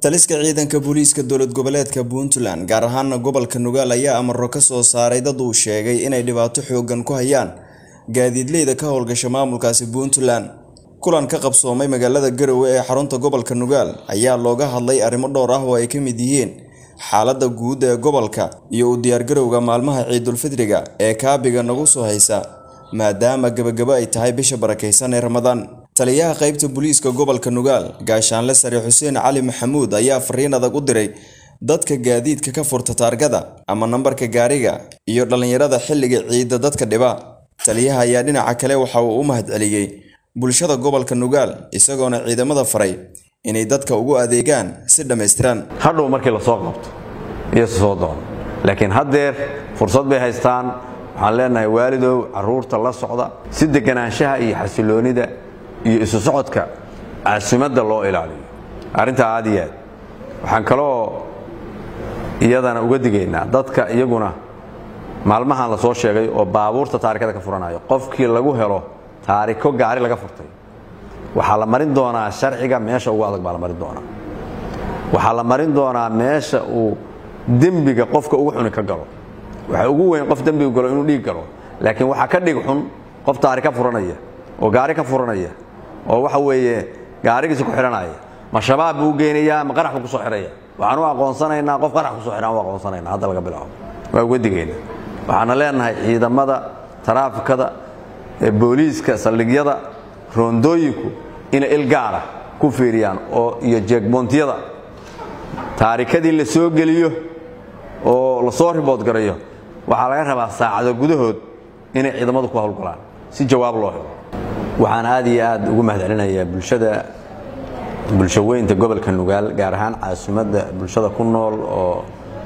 taliska ciidanka booliiska dowlad goboleedka puntland gaar ahaana gobolka nugaal ayaa amaro ka soo saaray dad uu sheegay inay dhibaato xoogan ku hayaan gaadiidleyda ka howlgasha maamulkaasi puntland kulan ka qabsoomay magaalada garowe ee xarunta gobolka nugaal ayaa looga hadlay arrimo dhowr ah oo ay ka mid yihiin xaaladda guud ee gobolka iyo u diyaargarowga maalmaha ciidulfidriga ee kaabiga nagu soo haysa maadaama gebagabo ay tahay bisha barakaysan ee ramadaan taliyaha qaybta booliiska gobolka nugaal gaashaanle sare xuseen cali maxamuud ayaa fariin adag u diray dadka gaadiidka ka furta taargada ama nambarka gaariga iyo dhallinyarada xilliga ciidda dadka dhiba taliyaha ayaa dhinaca kale waxa uu u mahadceliyey bulshada gobolka nugaal isagoona ciidamada faray inay dadka ugu adeegaan si dhammaystiran hadhow markii la soo qabto iyo soo doono laakiin haddeer fursad bay haystaan waxaan leenahay waalidow carruurta la socda si deganaanshaha iyo xasiloonida iyo isu socodka caasimadda loo ilaaliyo arrintaa aad iyo aad waxaan kaloo iyadana uga digaynaa dadka iyaguna maalmahan la soo sheegay oo baabuurta taarikada ka furanayo qofkii lagu helo taariko gaari laga furtay waxaa la marin doonaa sharciga meesha ugu adag baa la marin doonaa waxaa la marin doonaa meesha uu dembiga qofka ugu xuni ka galo waxa ugu weyn qof dembiga galo inuu dhiig galo laakiin waxaa ka dhig xun qof taarika furanaya oo gaari ka furanaya oo waxa weeye gaarigiisa ku xidhanaya ma shabaab buu geynayaa ma qarax buu ku soo xidhaya waxaan u aqoonsanaynaa qof qarax ku soo xidhan u aqoonsanaynaa hadda laga bilaabo waa uga digaynaa waxaana leenahay ciidamada taraafikada ee booliiska saldhigyada roondooyinku inay il gaara ku fiiriyaan oo iyo jeegboontiyada taarikadii la soo geliyo oo la soo ribood garayo waxaa laga rabaa saacado gudahood inay ciidamadu ku howlgalaan si jawaab loo helo waxaan aad iyo aad ugu mahadcelinayaa bulshada bulshaweynta gobolka nugaal gaar ahaan caasimadda bulshada ku nool oo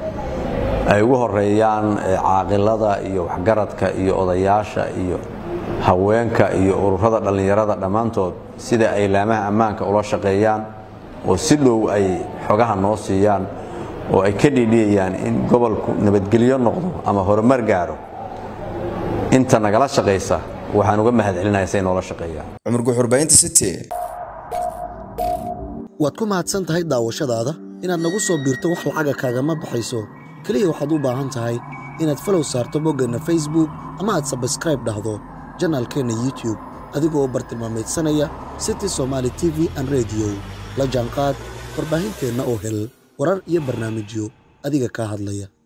ay ugu horeeyaan caaqilada iyo waxgaradka iyo odayaasha iyo haweenka iyo ururada dhallinyarada dhammaantood sida ay laamaha ammaanka ula shaqeeyaan oo si dhow ay xogaha noo siiyaan oo ay ka dhiidhiyayaan in gobolku nabadgelyo noqdo ama horumar gaaro inta nagala shaqaysa waxaan uga mahadcelinaya say noola shaqeeyaan cumar guxurbaynta city waad ku mahadsan tahay daawashadaada inaad nagu soo biirto wax lacaga kaagama baxayso keliya waxaad u baahan tahay inaad falow saarto boggeenna facebook ama aad sabskraib dhahdo janaalkeenna youtube adigoo bartilmaamaydsanaya city somaali t v an rediyo la jaanqaad warbaahinteenna oo hel warar iyo barnaamijyo adiga kaa hadlaya